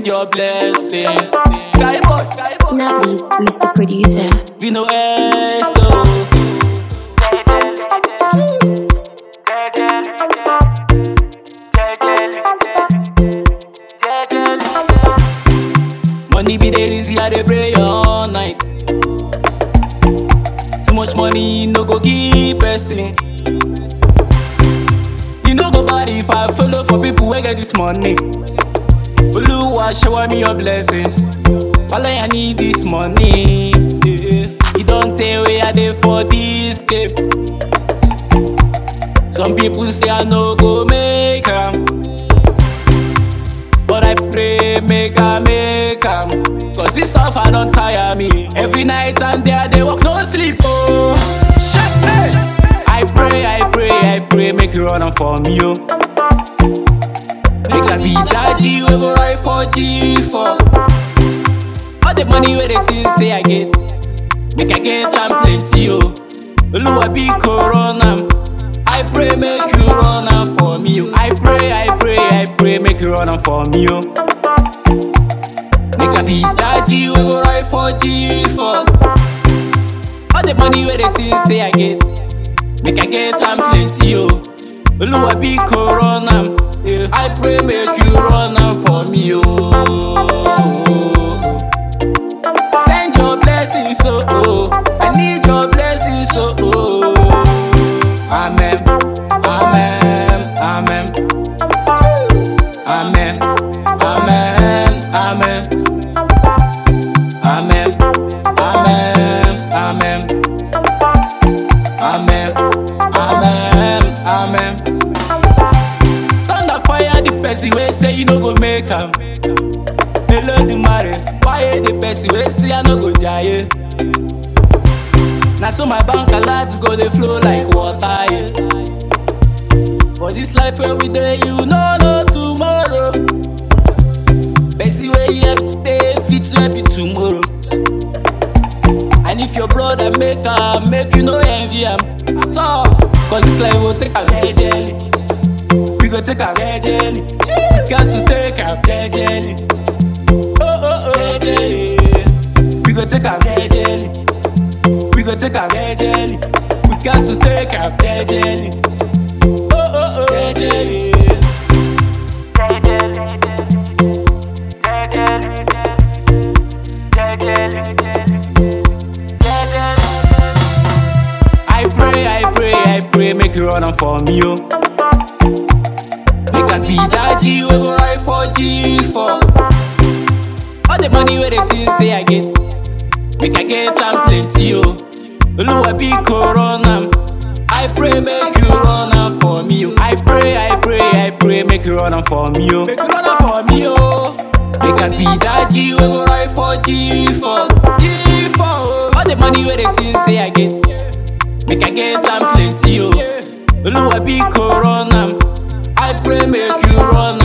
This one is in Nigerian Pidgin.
send your blessings. Guy boy, guy boy. Navis, Mr. Producer. We know so. Money be the reason I dey pray all night. Too much money no go give person. You no go bad if I follow for people wey get this money. Oluwa shower me your blessings. Wale I need this money. Yeah. You don't tell where I dey for this game. Some people say I no go make am. But I pray make I make am. Cause this suffer don't tire me. Every night and day I dey work no sleep. Oh, shit, hey. I pray, I pray, I pray, make you run am for me, oh. Make I be daddy, we go ride for G4. All the money where they think say I get, make I get am plenty, oh. Oluwa be corona. I pray make you run am for me, oh. I pray, I pray, I pray, make you run am for me, oh. Make I be daddy, we go ride for G4. All the money where they think say I get, make I get am plenty, oh. Oluwa be corona. Yeah. I pray make you run am for me, oh. Send your blessings, oh, oh. I need your blessings, oh, oh. Amen, amen, amen. Amen, amen, amen. Amen, amen, amen. Amen, amen, amen. Thunder fire the person wey say you no go make am. Olodumare fire the person wey say I no go jaye. Na so my bank alert go dey flow like water. Yeah. For this life wey we dey, you no know tomorrow. Person wey you help today fit to help you tomorrow. And if your brother make am, make you no envy am at all. Cause this life will take am jejely. We go take am jejely. Got to take am jejely. Oh oh oh jejely. We go take am jejely. We go take am jejely. We got to take am jejely. Oh oh oh jejely. I pray, I pray, I pray, make you run am for me, oh. Make I be daddy, we go ride for G4. All the money where they think say I get, make I get am plenty, oh. Oluwa be corona. I pray, make you run am for me, oh. I pray, I pray, I pray, make you run am for me, oh. Make you run am for me, oh. Make I be daddy, we go ride for G4. G4, oh. All the money where they think say I get. Make I get am plenty, oh. Oluwa be corona. I pray make you run